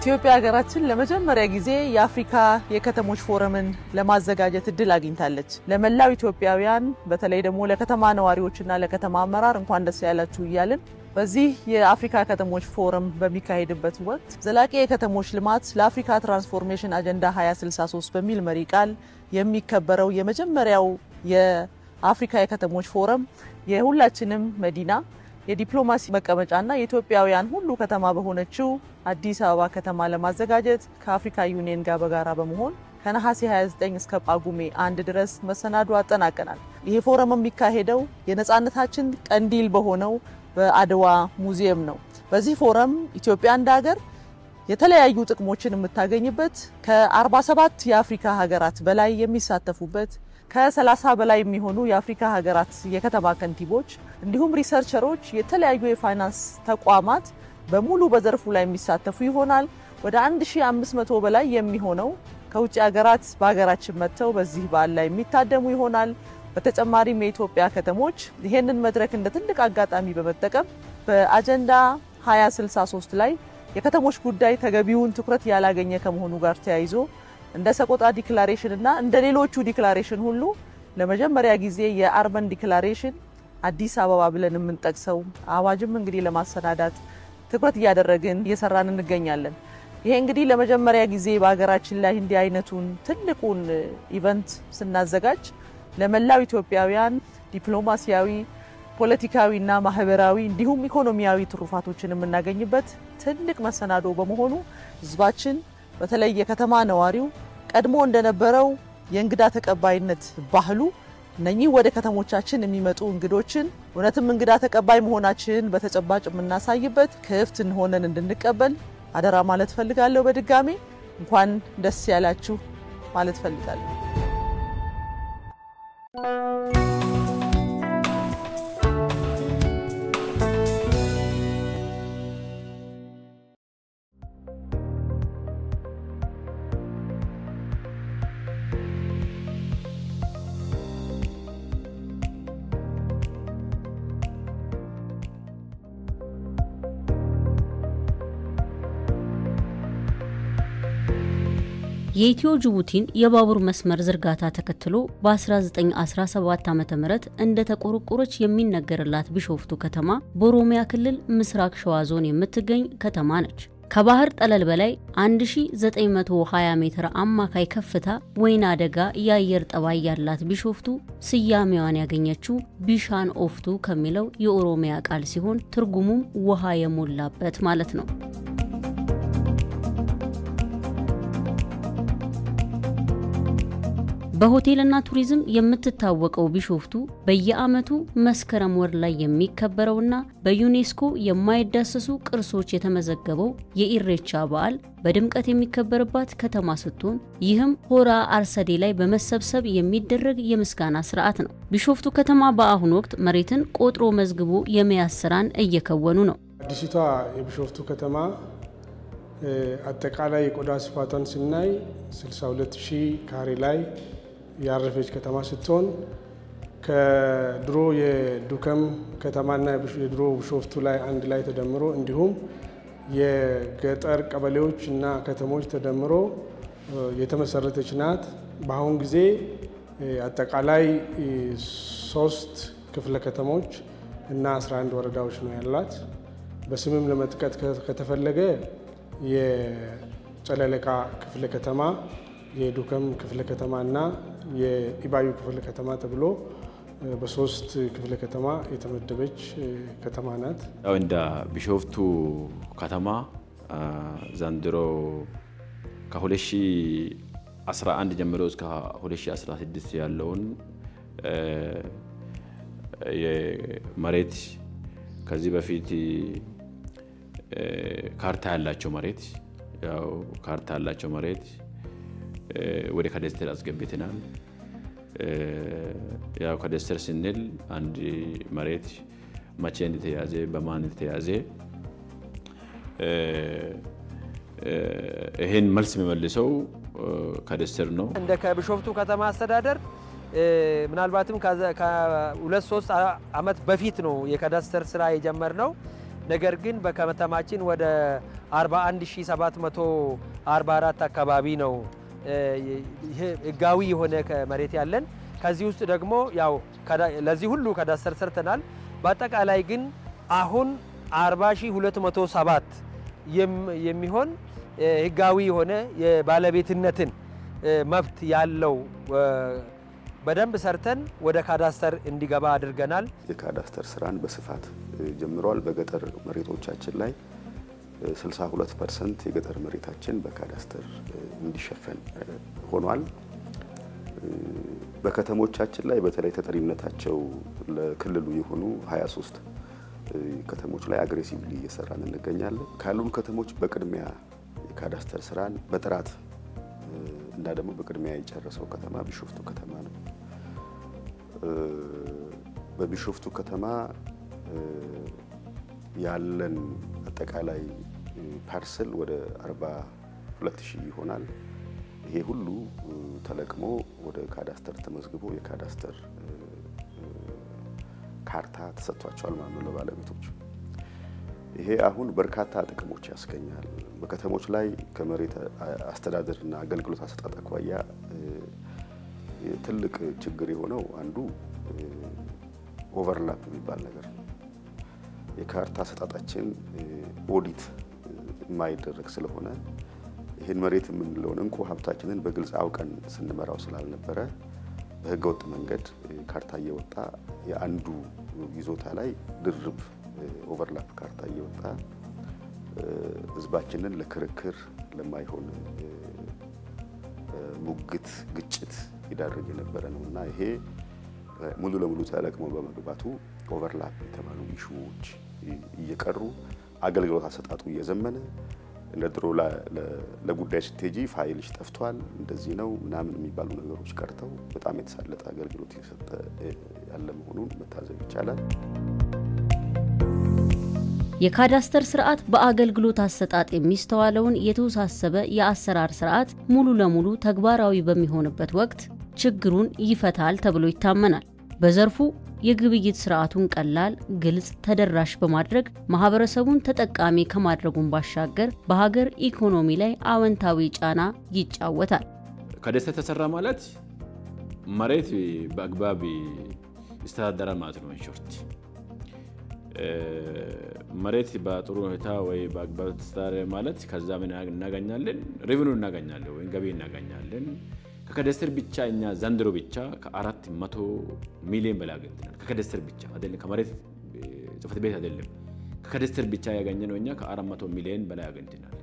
ኢትዮጵያ ሀገራችን ለመጀመሪያ ጊዜ የአፍሪካ የከተሞች ፎረምን ለማዘጋጀት እድል አግኝታለች። ለመላው ኢትዮጵያውያን በተለይ ደግሞ ለከተማ ነዋሪዎችና ለከተማ አመራር እንኳን ደስ ያላችሁ እያልን በዚህ የአፍሪካ ከተሞች ፎረም በሚካሄድበት ወቅት ዘላቂ የከተሞች ልማት ለአፍሪካ ትራንስፎርሜሽን አጀንዳ 2063 በሚል መሪ ቃል የሚከበረው የመጀመሪያው የአፍሪካ የከተሞች ፎረም የሁላችንም መዲና የዲፕሎማሲ መቀመጫና የኢትዮጵያውያን ሁሉ ከተማ በሆነችው አዲስ አበባ ከተማ ለማዘጋጀት ከአፍሪካ ዩኒየን ጋር በጋራ በመሆን ከነሐሴ 29 እስከ ጳጉሜ አንድ ድረስ መሰናዶ አጠናቀናል። ይሄ ፎረም የሚካሄደው የነፃነታችን ቀንዲል በሆነው በአድዋ ሙዚየም ነው። በዚህ ፎረም ኢትዮጵያ እንደ ሀገር የተለያዩ ጥቅሞችን የምታገኝበት ከ47 የአፍሪካ ሀገራት በላይ የሚሳተፉበት ከ30 በላይ የሚሆኑ የአፍሪካ ሀገራት የከተማ ከንቲቦች እንዲሁም ሪሰርቸሮች፣ የተለያዩ የፋይናንስ ተቋማት በሙሉ በዘርፉ ላይ የሚሳተፉ ይሆናል። ወደ 1500 በላይ የሚሆነው ከውጭ ሀገራት በሀገራችን መጥተው በዚህ በዓል ላይ የሚታደሙ ይሆናል። በተጨማሪም የኢትዮጵያ ከተሞች ይህንን መድረክ እንደ ትልቅ አጋጣሚ በመጠቀም በአጀንዳ 2063 ላይ የከተሞች ጉዳይ ተገቢውን ትኩረት ያላገኘ ከመሆኑ ጋር ተያይዞ እንደ ሰቆጣ ዲክላሬሽን እና እንደ ሌሎቹ ዲክላሬሽን ሁሉ ለመጀመሪያ ጊዜ የአርበን ዲክላሬሽን አዲስ አበባ ብለን የምንጠቅሰው አዋጅም እንግዲህ ለማሰናዳት ትኩረት እያደረግን እየሰራን እንገኛለን። ይሄ እንግዲህ ለመጀመሪያ ጊዜ በሀገራችን ላይ እንዲህ አይነቱን ትልቁን ኢቨንት ስናዘጋጅ ለመላው ኢትዮጵያውያን ዲፕሎማሲያዊ፣ ፖለቲካዊና ማህበራዊ እንዲሁም ኢኮኖሚያዊ ትሩፋቶችን የምናገኝበት ትልቅ መሰናዶ በመሆኑ ህዝባችን በተለይ የከተማ ነዋሪው ቀድሞ እንደነበረው የእንግዳ ተቀባይነት ባህሉ እነኚህ ወደ ከተሞቻችን የሚመጡ እንግዶችን እውነትም እንግዳ ተቀባይ መሆናችንን በተጨባጭ የምናሳይበት ክፍት ሆነን እንድንቀበል አደራ ማለት ፈልጋለሁ። በድጋሜ እንኳን ደስ ያላችሁ ማለት ፈልጋለሁ። የኢትዮ ጅቡቲን የባቡር መስመር ዝርጋታ ተከትሎ በ1917 ዓ ም እንደተቆረቆረች የሚነገርላት ቢሾፍቱ ከተማ በኦሮሚያ ክልል ምስራቅ ሸዋ ዞን የምትገኝ ከተማ ነች። ከባህር ጠለል በላይ 1920 ሜትር አማካይ ከፍታ ወይና አደጋ የአየር ጠባይ ያላት ቢሾፍቱ ስያሜዋን ያገኘችው ቢሻን ኦፍቱ ከሚለው የኦሮሚያ ቃል ሲሆን ትርጉሙም ውሃ የሞላበት ማለት ነው። በሆቴልና ቱሪዝም የምትታወቀው ቢሾፍቱ በየዓመቱ መስከረም ወር ላይ የሚከበረውና በዩኔስኮ የማይዳሰሱ ቅርሶች የተመዘገበው የኢሬቻ በዓል በድምቀት የሚከበርባት ከተማ ስትሆን ይህም ሆራ አርሰዴ ላይ በመሰብሰብ የሚደረግ የምስጋና ስርዓት ነው። ቢሾፍቱ ከተማ በአሁኑ ወቅት መሬትን ቆጥሮ መዝግቦ የመያዝ ስራን እየከወኑ ነው። አዲሲቷ የቢሾፍቱ ከተማ አጠቃላይ የቆዳ ስፋቷን ስናይ 62 ሺህ ካሬ ላይ ያረፈች ከተማ ስትሆን ከድሮ የዱከም ከተማና የድሮ ቢሾፍቱ ላይ አንድ ላይ ተደምሮ እንዲሁም የገጠር ቀበሌዎች እና ከተሞች ተደምሮ የተመሰረተች ናት። በአሁን ጊዜ አጠቃላይ ሶስት ክፍለ ከተሞች እና 11 ወረዳዎች ነው ያላት። በስምም ለመጥቀት ከተፈለገ የጨለለቃ ክፍለ ከተማ፣ የዱከም ክፍለ ከተማ እና የኢባዩ ክፍለ ከተማ ተብሎ በሶስት ክፍለ ከተማ የተመደበች ከተማ ናት። ያው እንደ ቢሾፍቱ ከተማ ዘንድሮ ከ2011 ጀምሮ እስከ 2016 ያለውን የመሬት ከዚህ በፊት ካርታ ያላቸው መሬት ያው ካርታ ያላቸው መሬት ወደ ካዳስተር አስገብተናል። ያው ካዳስተር ስንል አንድ መሬት መቼ እንደተያዘ በማን እንደተያዘ ይህን መልስ የሚመልሰው ካዳስተር ነው። እንደ ከቢሾፍቱ ከተማ አስተዳደር ምናልባትም ከሁለት ሶስት ዓመት በፊት ነው የካዳስተር ስራ የጀመርነው። ነገር ግን በከተማችን ወደ 41744 አካባቢ ነው ይሄ ህጋዊ የሆነ መሬት ያለን። ከዚህ ውስጥ ደግሞ ያው ለዚህ ሁሉ ካዳስተር ሰርተናል። በአጠቃላይ ግን አሁን 40207 የሚሆን ህጋዊ የሆነ የባለቤትነትን መብት ያለው በደንብ ሰርተን ወደ ካዳስተር እንዲገባ አድርገናል። የካዳስተር ስራን በስፋት ጀምረዋል። በገጠር መሬቶቻችን ላይ 62 ፐርሰንት የገጠር መሬታችን በካዳስተር እንዲሸፈን ሆኗል። በከተሞቻችን ላይ በተለይ ተጠሪነታቸው ለክልሉ የሆኑ 23 ከተሞች ላይ አግሬሲቭሊ እየሰራን እንገኛለን። ካሉን ከተሞች በቅድሚያ የካዳስተር ስራን በጥራት እና ደግሞ በቅድሚያ የጨረሰው ከተማ ቢሾፍቱ ከተማ ነው። በቢሾፍቱ ከተማ ያለን አጠቃላይ ፓርሰል ወደ 42 ሺህ ይሆናል። ይሄ ሁሉ ተለቅሞ ወደ ካዳስተር ተመዝግቦ የካዳስተር ካርታ ተሰጥቷቸዋል ማለት ነው ለባለቤቶች። ይሄ አሁን በርካታ ጥቅሞች ያስገኛል። በከተሞች ላይ ከመሬት አስተዳደርና አገልግሎት አሰጣጥ አኳያ ትልቅ ችግር የሆነው አንዱ ኦቨርላፕ የሚባል ነገር ነው። የካርታ አሰጣጣችን ኦዲት የማይደረግ ስለሆነ ይህን መሬት የምንለውን እንቁ ሀብታችንን በግልጽ አውቀን ስንመራው ስላልነበረ በህገወጥ መንገድ ካርታ እየወጣ የአንዱ ይዞታ ላይ ድርብ ኦቨርላፕ ካርታ እየወጣ ህዝባችንን ለክርክር ለማይሆን ሙግት፣ ግጭት ይዳርግ የነበረ ነው እና ይሄ ሙሉ ለሙሉ ተለቅሞ በመግባቱ ኦቨርላፕ የተባሉ ኢሹዎች እየቀሩ አገልግሎት አሰጣጡ እየዘመነ እንደ ድሮ ለጉዳይ ስትሄጂ ፋይልሽ ጠፍቷል፣ እንደዚህ ነው ምናምን የሚባሉ ነገሮች ቀርተው በጣም የተሳለጠ አገልግሎት እየሰጠ ያለ መሆኑን መታዘብ ይቻላል። የካዳስተር ስርዓት በአገልግሎት አሰጣጥ የሚስተዋለውን የተወሳሰበ የአሰራር ስርዓት ሙሉ ለሙሉ ተግባራዊ በሚሆንበት ወቅት ችግሩን ይፈታል ተብሎ ይታመናል። በዘርፉ የግብይት ስርዓቱን ቀላል፣ ግልጽ፣ ተደራሽ በማድረግ ማህበረሰቡን ተጠቃሚ ከማድረጉን ባሻገር በሀገር ኢኮኖሚ ላይ አወንታዊ ጫና ይጫወታል። ካዳስተር ተሰራ ማለት መሬት በአግባብ ይስተዳደራል ማለት ነው። ሾርት መሬት በጥሩ ሁኔታ ወይ በአግባብ ተስተዳደረ ማለት ከዛ ምን እናገኛለን? ሬቨኑ እናገኛለን ወይም ገቢ እናገኛለን። ከካዳስተር ብቻ እኛ ዘንድሮ ብቻ ከአራት መቶ ሚሊዮን በላይ አግኝተናል። ከካዳስተር ብቻ አይደለም፣ ከመሬት ጽሕፈት ቤት አይደለም። ከካዳስተር ብቻ ያገኘነው እኛ ከአራት መቶ ሚሊዮን በላይ አግኝተናል።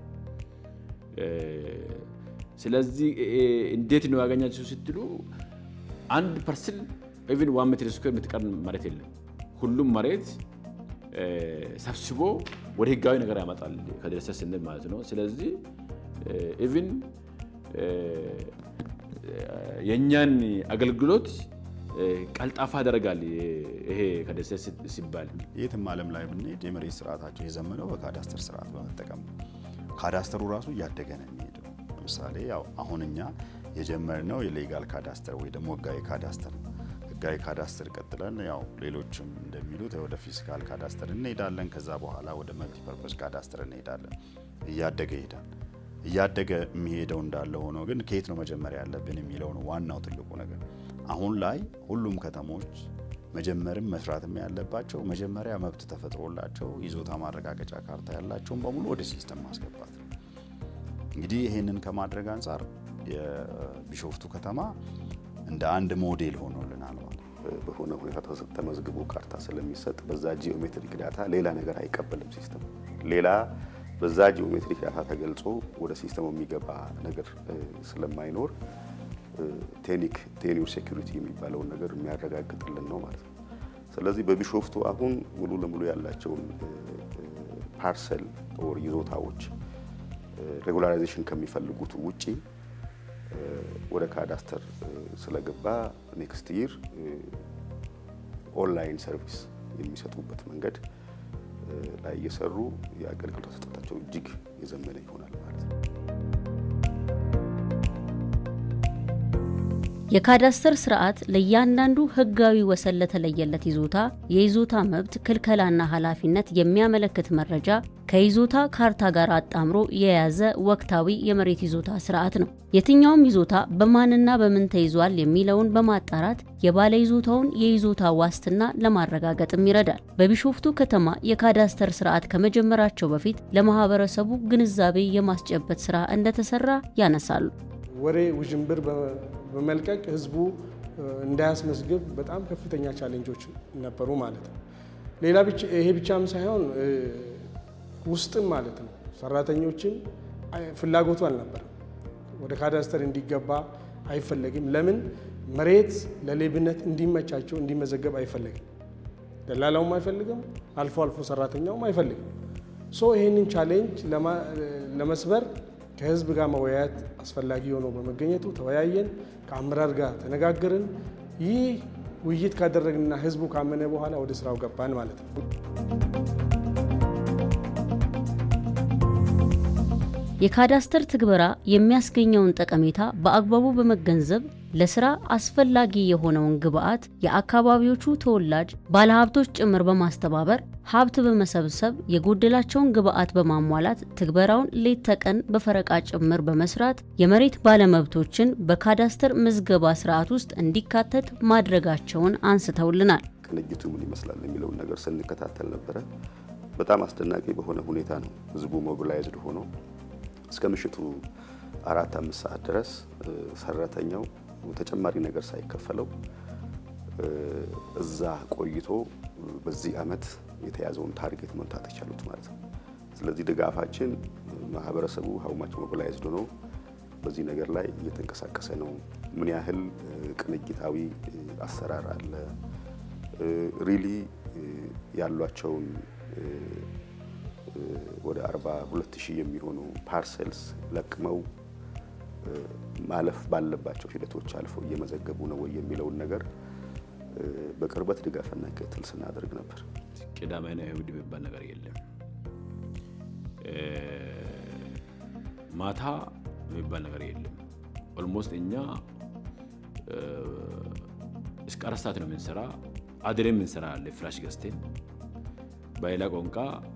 ስለዚህ እንዴት ነው ያገኛችሁ ስትሉ አንድ ፐርስል ኢቭን ዋን ሜትር ስኩዌር የምትቀር መሬት የለም። ሁሉም መሬት ሰብስቦ ወደ ህጋዊ ነገር ያመጣል ካዳስተር ስንል ማለት ነው። ስለዚህ ኢቭን የእኛን አገልግሎት ቀልጣፋ ያደርጋል። ይሄ ካዳስተር ሲባል የትም ዓለም ላይ ብንሄድ የመሬት ስርዓታቸው የዘመነው በካዳስተር ስርዓት በመጠቀም ነው። ካዳስተሩ ራሱ እያደገ ነው የሚሄደው። ለምሳሌ ያው አሁን እኛ የጀመርነው የሌጋል ካዳስተር ወይ ደግሞ ህጋዊ ካዳስተር ነው። ህጋዊ ካዳስተር ቀጥለን ያው ሌሎችም እንደሚሉት ወደ ፊስካል ካዳስተር እንሄዳለን። ከዛ በኋላ ወደ መልቲፐርፐስ ካዳስተር እንሄዳለን። እያደገ ይሄዳል። እያደገ የሚሄደው እንዳለ ሆኖ ግን ከየት ነው መጀመሪያ ያለብን የሚለው ነው ዋናው ትልቁ ነገር። አሁን ላይ ሁሉም ከተሞች መጀመርም መስራትም ያለባቸው መጀመሪያ መብት ተፈጥሮላቸው ይዞታ ማረጋገጫ ካርታ ያላቸውን በሙሉ ወደ ሲስተም ማስገባት ነው። እንግዲህ ይህንን ከማድረግ አንጻር የቢሾፍቱ ከተማ እንደ አንድ ሞዴል ሆኖልናል ማለት በሆነ ሁኔታ ተመዝግቦ ካርታ ስለሚሰጥ በዛ ጂኦሜትሪክ ዳታ ሌላ ነገር አይቀበልም ሲስተም ሌላ በዛ ጂኦሜትሪክ ዳታ ተገልጾ ወደ ሲስተሙ የሚገባ ነገር ስለማይኖር ቴኒክ ቴኒር ሴኩሪቲ የሚባለውን ነገር የሚያረጋግጥልን ነው ማለት ነው። ስለዚህ በቢሾፍቱ አሁን ሙሉ ለሙሉ ያላቸውን ፓርሰል ኦር ይዞታዎች ሬጉላራይዜሽን ከሚፈልጉት ውጪ ወደ ካዳስተር ስለገባ ኔክስት ይር ኦንላይን ሰርቪስ የሚሰጡበት መንገድ ላይ እየሰሩ የአገልግሎት አሰጣጣቸው እጅግ የዘመነ ይሆናል ማለት ነው። የካዳስተር ስርዓት ለእያንዳንዱ ህጋዊ ወሰን ለተለየለት ይዞታ የይዞታ መብት ክልከላና ኃላፊነት የሚያመለክት መረጃ ከይዞታ ካርታ ጋር አጣምሮ የያዘ ወቅታዊ የመሬት ይዞታ ስርዓት ነው። የትኛውም ይዞታ በማንና በምን ተይዟል የሚለውን በማጣራት የባለ ይዞታውን የይዞታ ዋስትና ለማረጋገጥም ይረዳል። በቢሾፍቱ ከተማ የካዳስተር ስርዓት ከመጀመራቸው በፊት ለማህበረሰቡ ግንዛቤ የማስጨበጥ ስራ እንደተሰራ ያነሳሉ። ወሬ ውዥንብር በመልቀቅ ህዝቡ እንዳያስመዝግብ በጣም ከፍተኛ ቻሌንጆች ነበሩ ማለት ነው። ሌላ ይሄ ብቻም ሳይሆን ውስጥም ማለት ነው ሰራተኞችም ፍላጎቱ አልነበረም። ወደ ካዳስተር እንዲገባ አይፈለግም። ለምን መሬት ለሌብነት እንዲመቻቸው እንዲመዘገብ አይፈለግም። ደላላውም አይፈልግም፣ አልፎ አልፎ ሰራተኛውም አይፈልግም። ሶ ይህንን ቻሌንጅ ለመስበር ከህዝብ ጋር መወያየት አስፈላጊ ሆኖ በመገኘቱ ተወያየን፣ ከአመራር ጋር ተነጋገርን። ይህ ውይይት ካደረግንና ህዝቡ ካመነ በኋላ ወደ ስራው ገባን ማለት ነው። የካዳስተር ትግበራ የሚያስገኘውን ጠቀሜታ በአግባቡ በመገንዘብ ለስራ አስፈላጊ የሆነውን ግብዓት የአካባቢዎቹ ተወላጅ ባለሀብቶች ጭምር በማስተባበር ሀብት በመሰብሰብ የጎደላቸውን ግብዓት በማሟላት ትግበራውን ሌት ተቀን በፈረቃ ጭምር በመስራት የመሬት ባለመብቶችን በካዳስተር ምዝገባ ስርዓት ውስጥ እንዲካተት ማድረጋቸውን አንስተውልናል። ቅንጅቱ ምን ይመስላል የሚለውን ነገር ስንከታተል ነበረ። በጣም አስደናቂ በሆነ ሁኔታ ነው ህዝቡ ሞቢላይዝድ ሆኖ እስከ ምሽቱ አራት አምስት ሰዓት ድረስ ሰራተኛው ተጨማሪ ነገር ሳይከፈለው እዛ ቆይቶ በዚህ አመት የተያዘውን ታርጌት መምታት የቻሉት ማለት ነው። ስለዚህ ድጋፋችን ማህበረሰቡ ሀውማች ሞቢላይዝድ ሆኖ በዚህ ነገር ላይ እየተንቀሳቀሰ ነው። ምን ያህል ቅንጅታዊ አሰራር አለ ሪሊ ያሏቸውን ወደ 42 ሺህ የሚሆኑ ፓርሰልስ ለቅመው ማለፍ ባለባቸው ሂደቶች አልፈው እየመዘገቡ ነው ወይ የሚለውን ነገር በቅርበት ድጋፍና ክትትል ስናደርግ ነበር። ቅዳሜና እሁድ የሚባል ነገር የለም። ማታ የሚባል ነገር የለም። ኦልሞስት እኛ እስከ አራት ሰዓት ነው የምንሰራ። አድሬን የምንሰራ አለ ፍላሽ ገዝቴን በሌላ ቋንቋ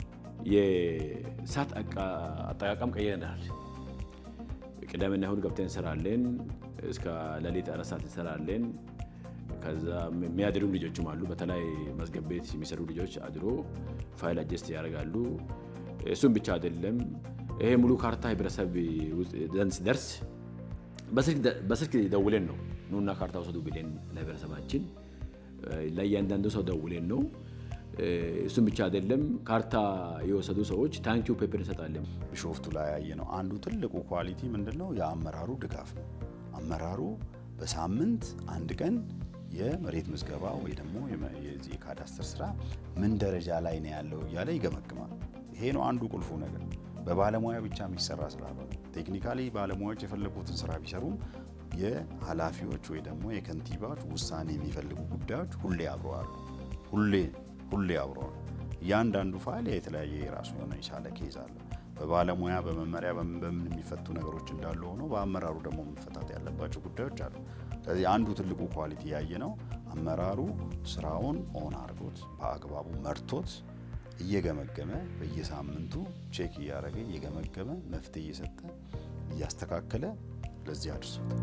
የሰዓት አጠቃቀም ቀይረናል። ቅዳሜና እሁድ ገብተን እንሰራለን። እስከ ሌሊት አራት ሰዓት እንሰራለን። ከዛ የሚያድሩ ልጆችም አሉ። በተለይ መዝገብ ቤት የሚሰሩ ልጆች አድሮ ፋይል አጀስት ያደርጋሉ። እሱም ብቻ አይደለም። ይሄ ሙሉ ካርታ ህብረተሰብ ዘንድ ሲደርስ በስልክ ደውለን ነው ኑና ካርታ ውሰዱ ብለን ለህብረተሰባችን ለእያንዳንዱ ሰው ደውለን ነው እሱም ብቻ አይደለም። ካርታ የወሰዱ ሰዎች ታንኪዩ ፔፐር እንሰጣለን። ቢሾፍቱ ላይ ያየነው አንዱ ትልቁ ኳሊቲ ምንድን ነው? የአመራሩ ድጋፍ ነው። አመራሩ በሳምንት አንድ ቀን የመሬት ምዝገባ ወይ ደግሞ የዚህ የካዳስተር ስራ ምን ደረጃ ላይ ነው ያለው እያለ ይገመግማል። ይሄ ነው አንዱ ቁልፉ ነገር። በባለሙያ ብቻ የሚሰራ ስላልሆነ ቴክኒካሊ ባለሙያዎች የፈለጉትን ስራ ቢሰሩም የኃላፊዎች ወይ ደግሞ የከንቲባዎች ውሳኔ የሚፈልጉ ጉዳዮች ሁሌ አብረዋሉ። ሁሌ ሁሌ አብሮ ነው። እያንዳንዱ ፋይል የተለያየ የራሱ የሆነ የቻለ ኬዝ አለ። በባለሙያ በመመሪያ በምን በምን የሚፈቱ ነገሮች እንዳሉ ሆኖ በአመራሩ ደግሞ መፈታት ያለባቸው ጉዳዮች አሉ። ስለዚህ አንዱ ትልቁ ኳሊቲ ያየ ነው አመራሩ ስራውን ኦን አድርጎት በአግባቡ መርቶት እየገመገመ በየሳምንቱ ቼክ እያደረገ እየገመገመ መፍትሄ እየሰጠ እያስተካከለ ለዚህ አድርሶታል።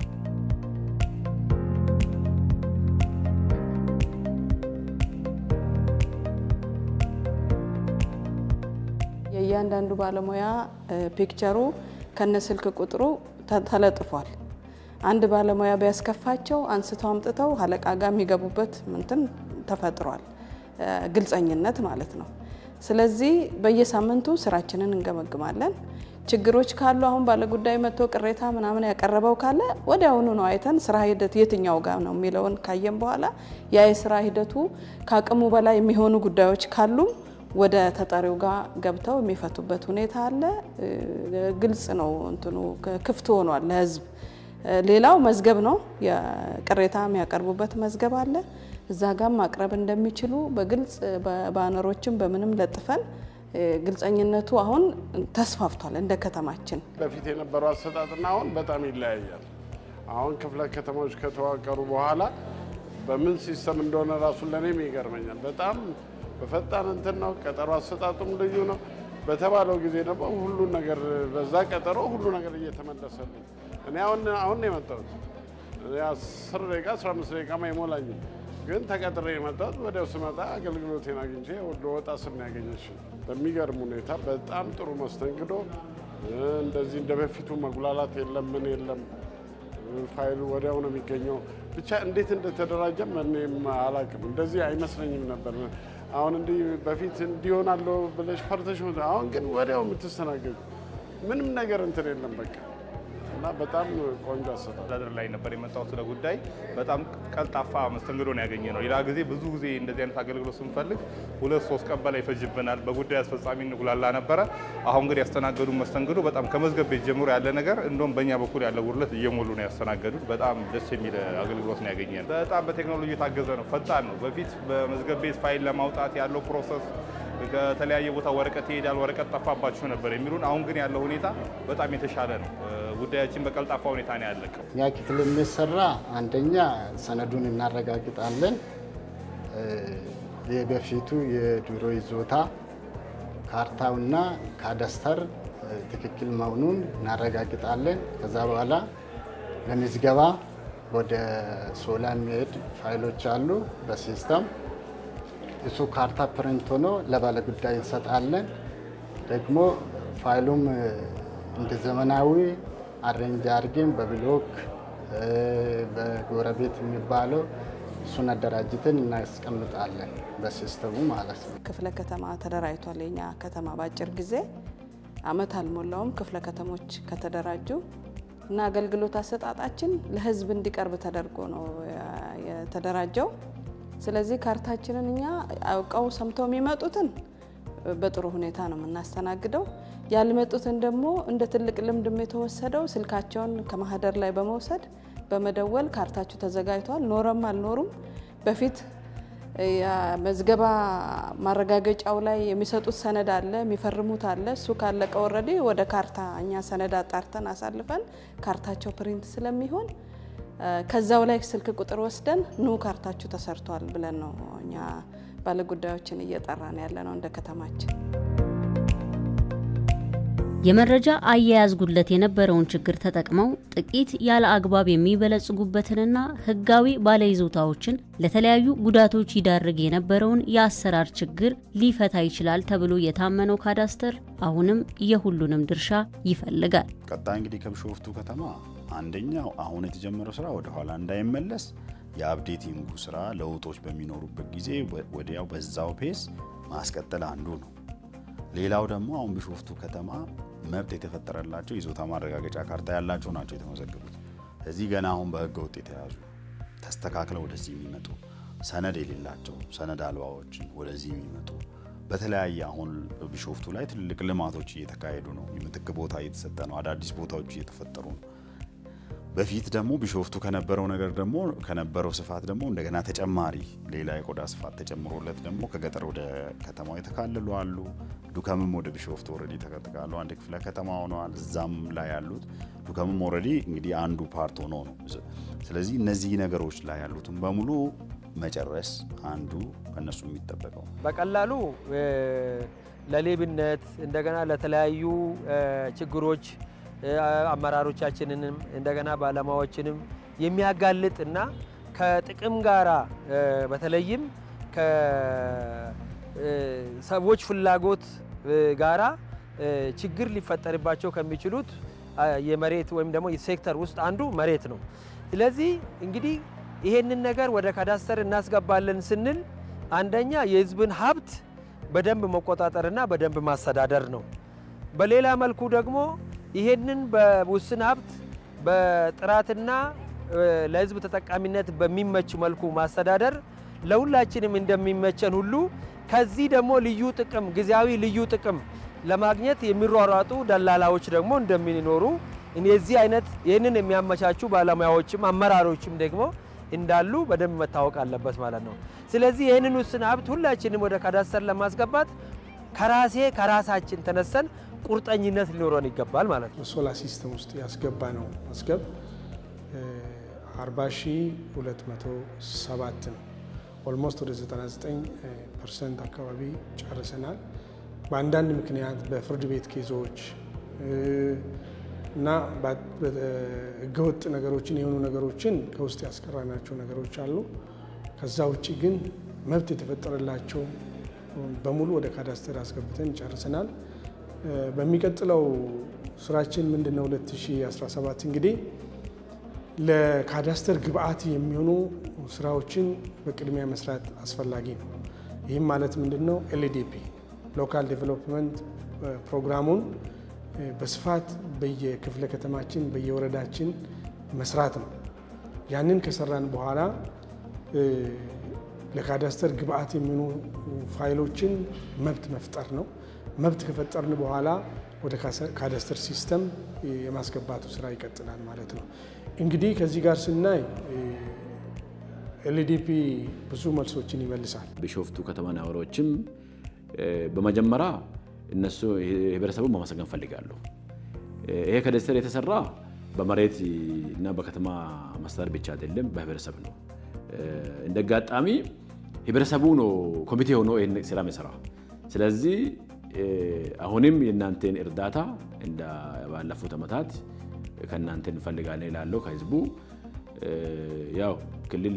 የእያንዳንዱ ባለሙያ ፒክቸሩ ከነ ስልክ ቁጥሩ ተለጥፏል። አንድ ባለሙያ ቢያስከፋቸው አንስተው አምጥተው አለቃ ጋር የሚገቡበት ምንትን ተፈጥሯል። ግልጸኝነት ማለት ነው። ስለዚህ በየሳምንቱ ስራችንን እንገመግማለን። ችግሮች ካሉ አሁን ባለጉዳይ መጥቶ ቅሬታ ምናምን ያቀረበው ካለ ወዲያውኑ ነው አይተን ስራ ሂደት የትኛው ጋር ነው የሚለውን ካየን በኋላ ያ የስራ ሂደቱ ከአቅሙ በላይ የሚሆኑ ጉዳዮች ካሉም ወደ ተጠሪው ጋር ገብተው የሚፈቱበት ሁኔታ አለ። ግልጽ ነው፣ እንትኑ ክፍት ሆኗል ለህዝብ። ሌላው መዝገብ ነው። ቅሬታ የሚያቀርቡበት መዝገብ አለ። እዛ ጋር ማቅረብ እንደሚችሉ በግልጽ በባነሮችም በምንም ለጥፈን ግልጸኝነቱ አሁን ተስፋፍቷል እንደ ከተማችን። በፊት የነበረው አሰጣጥና አሁን በጣም ይለያያል። አሁን ክፍለ ከተሞች ከተዋቀሩ በኋላ በምን ሲስተም እንደሆነ ራሱን ለእኔም ይገርመኛል። በጣም በፈጣን እንትን ነው። ቀጠሮ አሰጣጡም ልዩ ነው። በተባለው ጊዜ ደግሞ ሁሉን ነገር በዛ ቀጠሮ ሁሉ ነገር እየተመለሰልኝ እኔ አሁን አሁን ነው የመጣሁት። እኔ አስር ደቂቃ አስራ አምስት ደቂቃ አይሞላኝም፣ ግን ተቀጥሬ የመጣሁት ወዲያው ስመጣ አገልግሎቴን አግኝቼ ወደ ወጣ ስር ነው ያገኘችኝ። በሚገርም ሁኔታ በጣም ጥሩ መስተንግዶ፣ እንደዚህ እንደ በፊቱ መጉላላት የለም ምን የለም። ፋይሉ ወዲያው ነው የሚገኘው። ብቻ እንዴት እንደተደራጀም እኔም አላውቅም። እንደዚህ አይመስለኝም ነበር። አሁን እንዲህ በፊት እንዲሆናለሁ ብለሽ ፈርተሽ፣ አሁን ግን ወዲያው የምትስተናገዱ ምንም ነገር እንትን የለም በቃ እና በጣም ቆንጆ አሰራር አስተዳደር ላይ ነበር የመጣሁት ለጉዳይ በጣም ቀልጣፋ መስተንግዶ ነው ያገኘ ነው። ሌላ ጊዜ ብዙ ጊዜ እንደዚህ አይነት አገልግሎት ስንፈልግ ሁለት ሶስት ቀን በላይ ይፈጅብናል። በጉዳይ አስፈጻሚ እንጉላላ ነበረ። አሁን ግን ያስተናገዱ መስተንግዶ በጣም ከመዝገብ ቤት ጀምሮ ያለ ነገር እንደውም በእኛ በኩል ያለ ጉድለት እየሞሉ ነው ያስተናገዱት። በጣም ደስ የሚል አገልግሎት ነው ያገኘ ነው። በጣም በቴክኖሎጂ የታገዘ ነው፣ ፈጣን ነው። በፊት በመዝገብ ቤት ፋይል ለማውጣት ያለው ፕሮሰስ ከተለያየ ቦታ ወረቀት ይሄዳል፣ ወረቀት ጠፋባችሁ ነበር የሚሉን። አሁን ግን ያለው ሁኔታ በጣም የተሻለ ነው። ጉዳያችን በቀልጣፋ ሁኔታ ነው ያለቀው። እኛ ክፍል የሚሰራ አንደኛ ሰነዱን እናረጋግጣለን። የበፊቱ የድሮ ይዞታ ካርታውና ካዳስተር ትክክል መሆኑን እናረጋግጣለን። ከዛ በኋላ ለምዝገባ ወደ ሶላ የሚሄድ ፋይሎች አሉ በሲስተም እሱ ካርታ ፕሪንት ሆኖ ለባለ ጉዳይ እንሰጣለን። ደግሞ ፋይሉም እንደ ዘመናዊ አሬንጅ አድርገን በብሎክ በጎረቤት የሚባለው እሱን አደራጅተን እናስቀምጣለን በሲስተሙ ማለት ነው። ክፍለ ከተማ ተደራጅቷል። የኛ ከተማ በአጭር ጊዜ አመት አልሞላውም ክፍለ ከተሞች ከተደራጁ እና አገልግሎት አሰጣጣችን ለህዝብ እንዲቀርብ ተደርጎ ነው የተደራጀው። ስለዚህ ካርታችንን እኛ አውቀው ሰምተው የሚመጡትን በጥሩ ሁኔታ ነው የምናስተናግደው። ያልመጡትን ደግሞ እንደ ትልቅ ልምድም የተወሰደው ስልካቸውን ከማህደር ላይ በመውሰድ በመደወል ካርታችሁ ተዘጋጅቷል፣ ኖረም አልኖሩም በፊት መዝገባ ማረጋገጫው ላይ የሚሰጡት ሰነድ አለ፣ የሚፈርሙት አለ። እሱ ካለቀ ወረዲ ወደ ካርታ እኛ ሰነድ አጣርተን አሳልፈን ካርታቸው ፕሪንት ስለሚሆን ከዛው ላይ ስልክ ቁጥር ወስደን ኑ ካርታችሁ ተሰርቷል ብለን ነው እኛ ባለጉዳዮችን እየጠራን ያለ ነው እንደ ከተማችን። የመረጃ አያያዝ ጉድለት የነበረውን ችግር ተጠቅመው ጥቂት ያለ አግባብ የሚበለጽጉበትንና ሕጋዊ ባለይዞታዎችን ለተለያዩ ጉዳቶች ይዳርግ የነበረውን የአሰራር ችግር ሊፈታ ይችላል ተብሎ የታመነው ካዳስተር አሁንም የሁሉንም ድርሻ ይፈልጋል። ቀጣይ እንግዲህ ከቢሾፍቱ ከተማ አንደኛው አሁን የተጀመረው ስራ ወደ ኋላ እንዳይመለስ የአፕዴቲንጉ ስራ ለውጦች በሚኖሩበት ጊዜ ወዲያው በዛው ፔስ ማስቀጠል አንዱ ነው። ሌላው ደግሞ አሁን ቢሾፍቱ ከተማ መብት የተፈጠረላቸው ይዞታ ማረጋገጫ ካርታ ያላቸው ናቸው የተመዘገቡት። እዚህ ገና አሁን በህገ ወጥ የተያዙ ተስተካክለው ወደዚህ የሚመጡ ሰነድ የሌላቸው ሰነድ አልባዎችን ወደዚህ የሚመጡ በተለያየ አሁን ቢሾፍቱ ላይ ትልልቅ ልማቶች እየተካሄዱ ነው። የምትክ ቦታ እየተሰጠ ነው። አዳዲስ ቦታዎች እየተፈጠሩ ነው። በፊት ደግሞ ቢሾፍቱ ከነበረው ነገር ደግሞ ከነበረው ስፋት ደግሞ እንደገና ተጨማሪ ሌላ የቆዳ ስፋት ተጨምሮለት ደግሞ ከገጠር ወደ ከተማው የተካለሉ አሉ። ዱከምም ወደ ቢሾፍቱ ኦልሬዲ ተጠቃሉ አንድ ክፍለ ከተማ ሆነዋል። እዛም ላይ ያሉት ዱከምም ኦልሬዲ እንግዲህ አንዱ ፓርት ሆኖ ነው። ስለዚህ እነዚህ ነገሮች ላይ ያሉትን በሙሉ መጨረስ አንዱ ከነሱ የሚጠበቀው በቀላሉ ለሌብነት እንደገና ለተለያዩ ችግሮች አመራሮቻችንንም እንደገና ባለሙያዎችንም የሚያጋልጥ እና ከጥቅም ጋራ በተለይም ከሰዎች ፍላጎት ጋራ ችግር ሊፈጠርባቸው ከሚችሉት የመሬት ወይም ደግሞ ሴክተር ውስጥ አንዱ መሬት ነው። ስለዚህ እንግዲህ ይሄንን ነገር ወደ ካዳስተር እናስገባለን ስንል አንደኛ የሕዝብን ሀብት በደንብ መቆጣጠርና በደንብ ማስተዳደር ነው። በሌላ መልኩ ደግሞ ይሄንን በውስን ሀብት በጥራትና ለህዝብ ተጠቃሚነት በሚመች መልኩ ማስተዳደር ለሁላችንም እንደሚመቸን ሁሉ ከዚህ ደግሞ ልዩ ጥቅም ጊዜያዊ ልዩ ጥቅም ለማግኘት የሚሯሯጡ ደላላዎች ደግሞ እንደሚኖሩ የዚህ አይነት ይህንን የሚያመቻቹ ባለሙያዎችም አመራሮችም ደግሞ እንዳሉ በደንብ መታወቅ አለበት ማለት ነው። ስለዚህ ይህንን ውስን ሀብት ሁላችንም ወደ ካዳስተር ለማስገባት ከራሴ ከራሳችን ተነሰን ቁርጠኝነት ሊኖረን ይገባል ማለት ነው። ሶላ ሲስተም ውስጥ ያስገባ ነው መዝገብ 40207 ነው። ኦልሞስት ወደ 99 ፐርሰንት አካባቢ ጨርሰናል። በአንዳንድ ምክንያት በፍርድ ቤት ኬዞች እና ህገወጥ ነገሮችን የሆኑ ነገሮችን ከውስጥ ያስቀራናቸው ነገሮች አሉ። ከዛ ውጭ ግን መብት የተፈጠረላቸው በሙሉ ወደ ካዳስተር አስገብተን ጨርሰናል። በሚቀጥለው ስራችን ምንድን ነው? 2017 እንግዲህ ለካዳስተር ግብአት የሚሆኑ ስራዎችን በቅድሚያ መስራት አስፈላጊ ነው። ይህም ማለት ምንድን ነው? ኤልዲፒ ሎካል ዴቨሎፕመንት ፕሮግራሙን በስፋት በየክፍለ ከተማችን በየወረዳችን መስራት ነው። ያንን ከሰራን በኋላ ለካዳስተር ግብአት የሚሆኑ ፋይሎችን መብት መፍጠር ነው። መብት ከፈጠርን በኋላ ወደ ካዳስተር ሲስተም የማስገባቱ ስራ ይቀጥላል ማለት ነው። እንግዲህ ከዚህ ጋር ስናይ ኤልዲፒ ብዙ መልሶችን ይመልሳል። ቢሾፍቱ ከተማ ነዋሪዎችም በመጀመሪያ እነሱ ህብረተሰቡን ማመሰገን ፈልጋለሁ። ይሄ ካዳስተር የተሰራ በመሬት እና በከተማ መስተዳድር ብቻ አይደለም፣ በህብረተሰብ ነው። እንደ አጋጣሚ ህብረተሰቡ ነው ኮሚቴ ሆኖ ይህን ስራ የሚሰራ። ስለዚህ አሁንም የእናንተን እርዳታ እንደ ባለፉት ዓመታት ከእናንተ እንፈልጋለን ይላለው ከህዝቡ ያው ክልል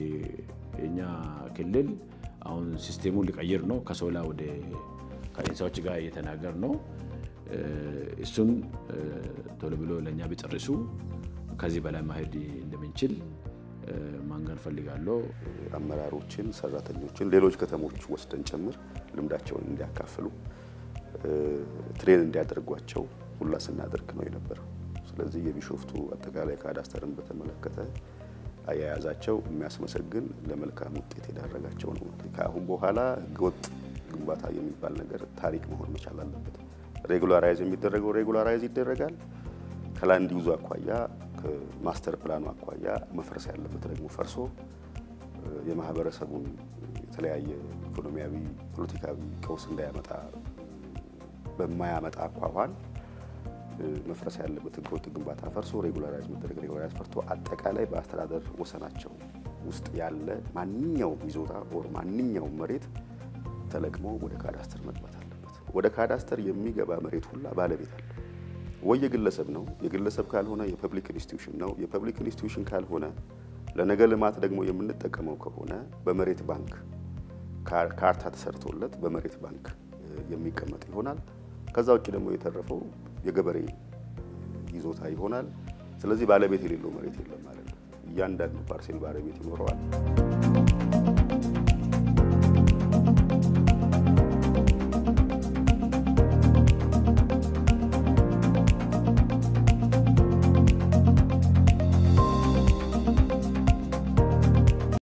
የኛ ክልል አሁን ሲስቴሙን ሊቀይር ነው። ከሶላ ወደ ከኢንሳዎች ጋር እየተናገር ነው። እሱን ቶሎ ብሎ ለእኛ ቢጨርሱ ከዚህ በላይ ማሄድ እንደምንችል ማንገር ፈልጋለሁ። አመራሮችን፣ ሰራተኞችን ሌሎች ከተሞች ወስደን ጭምር ልምዳቸውን እንዲያካፍሉ ትሬን እንዲያደርጓቸው ሁላ ስናደርግ ነው የነበረው። ስለዚህ የቢሾፍቱ አጠቃላይ ካዳስተርን በተመለከተ አያያዛቸው የሚያስመሰግን ለመልካም ውጤት የዳረጋቸው ነው። ከአሁን በኋላ ህገወጥ ግንባታ የሚባል ነገር ታሪክ መሆን መቻል አለበት። ሬጉላራይዝ የሚደረገው ሬጉላራይዝ ይደረጋል። ከላንድ ዩዙ አኳያ ከማስተር ፕላኑ አኳያ መፍረስ ያለበት ደግሞ ፈርሶ የማህበረሰቡን የተለያየ ኢኮኖሚያዊ፣ ፖለቲካዊ ቀውስ እንዳያመጣ በማያመጣ አኳኋን መፍረስ ያለበት ህገወጥ ግንባታ ፈርሶ ሬጉላራይዝ መደረግ ሬጉላራይዝ ፈርቶ አጠቃላይ በአስተዳደር ወሰናቸው ውስጥ ያለ ማንኛውም ይዞታ ኦር ማንኛውም መሬት ተለቅሞ ወደ ካዳስተር መግባት አለበት። ወደ ካዳስተር የሚገባ መሬት ሁላ ባለቤት አለ ወይ የግለሰብ ነው። የግለሰብ ካልሆነ የፐብሊክ ኢንስቲትዩሽን ነው። የፐብሊክ ኢንስቲትዩሽን ካልሆነ ለነገ ልማት ደግሞ የምንጠቀመው ከሆነ በመሬት ባንክ ካርታ ተሰርቶለት በመሬት ባንክ የሚቀመጥ ይሆናል። ከዛ ውጭ ደግሞ የተረፈው የገበሬ ይዞታ ይሆናል። ስለዚህ ባለቤት የሌለው መሬት የለም ማለት ነው። እያንዳንዱ ፓርሴል ባለቤት ይኖረዋል።